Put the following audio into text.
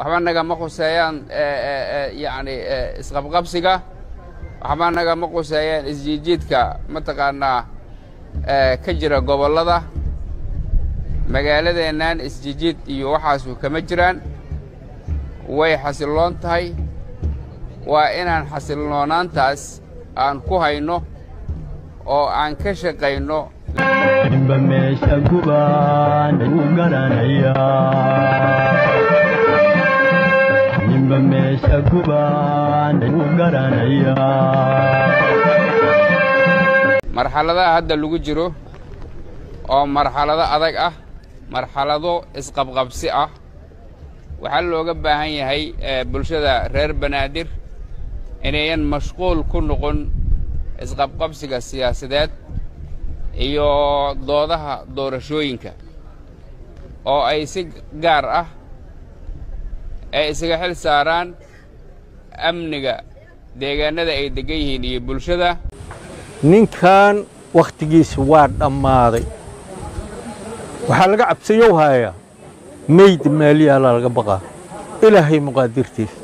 waxba nagama khuseeyaan yacni isqabqabsiga waxba nagama khuseeyaan isjiidjiidka mataqaannaa ka jira gobollada magaaladeennan isjiidjiid iyo waxaasu kama jiraan way xasilloon tahay waa inaan xasiloonaantaas aan ku hayno oo aan ka shaqayno ninba meesha gubaan u garanayaa ninba meesha gubaan u garanayaa marxaladaha hadda lagu jiro oo marxalado adag ah marxalado isqabqabsi ah waxaa looga baahan yahay bulshada reer banaadir inayan mashquul ku noqon isqabqabsiga siyaasadeed iyo doodaha doorashooyinka oo ay si gaar ah ay isaga xil saaraan amniga deegaannada ay deggan yihiin iyo bulshada ninkan wakhtigiisa waa dhammaaday waxaa laga cabsayow hayaa meyd maaliyaalaa laga baqaa ilaahay muqaadirtiisa